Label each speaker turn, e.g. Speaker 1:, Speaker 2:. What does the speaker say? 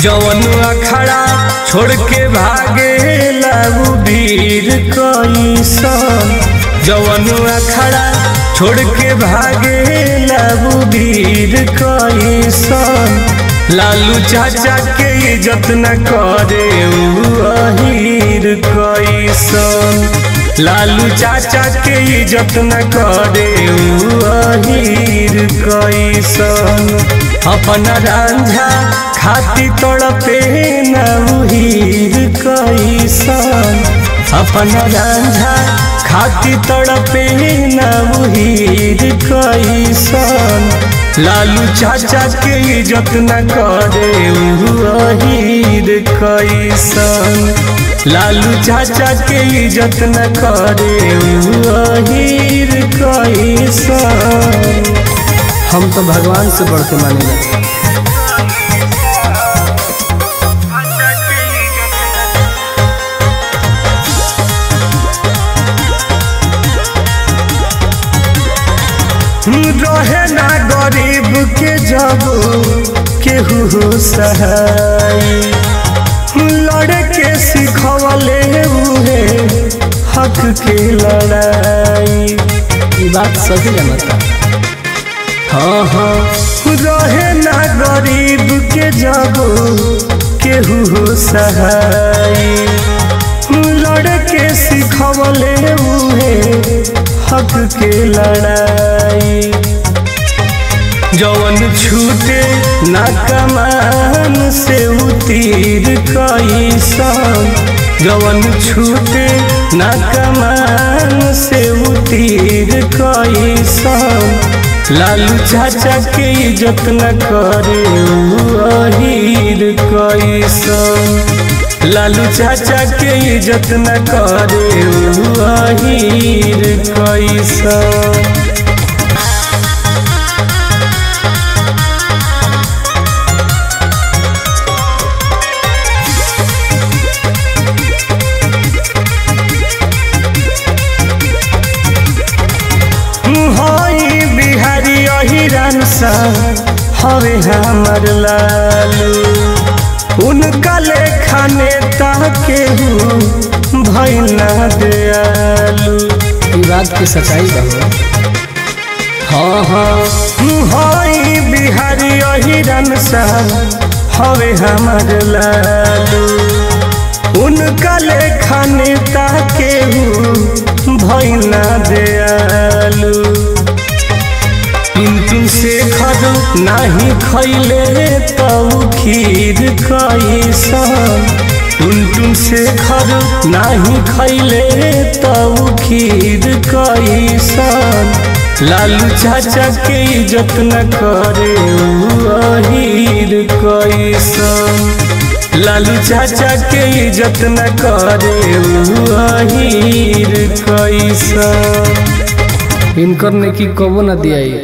Speaker 1: जवन अखड़ा छोड़ के भागे लागू भीड़ कैसन जवन अखड़ा छोड़ के भागे लागू भीड़ कैसन लालू चाचा के इज्जत न करे उ अहीर कैसन लालू चाचा के इज्जत न करे उ अहीर कैसन अपन रांझा खाती तड़पे नहीर कैसन अपन रांझा खाती तड़पे नहीर कैसन लालू चाचा के इज्जत न करे अहीर कैसन लालू चाचा के इज्जत न करे अहीर कैसन
Speaker 2: हम तो भगवान से बढ़ के मानेला
Speaker 1: रहे ना गरीब के जब केहू सहाय लड़े के सिखवले उहे हक के लड़ाई
Speaker 2: ये बात सही है मतलब
Speaker 1: हाँ हाँ रहे ना गरीब के जब केहू सहाय लड़े के सिखवले उहे हक के लड़ाई जवन छूटे ना कमान से उतीर कैसन जवन छूटे ना कमान से उतीर कैसन लालू चाचा के इज्जत न करे अहीर कैसन लालू चाचा के इज्जत न करे अहीर कैसन हई बिहारी अहिरन सा हवे हमर लालू उनका लेखा नेता केहू भैना दयालू
Speaker 2: ये बात की सच्चाई बा
Speaker 1: हाँ हाँ हई बिहारी अहिरन सा हवे हमर लालू उनका लेखा नेता केहू भैना दयालू किंतु शेखर नाही खैले तऊ खीर कैसन टुनटुन शेखर नाही खैले तऊ खीर कैसन लालू चाचा के इज्जत न करे अहीर कैसन लालू चाचा के इज्जत न करे अहीर कैसन
Speaker 2: इनकर ने की कबो ना दिया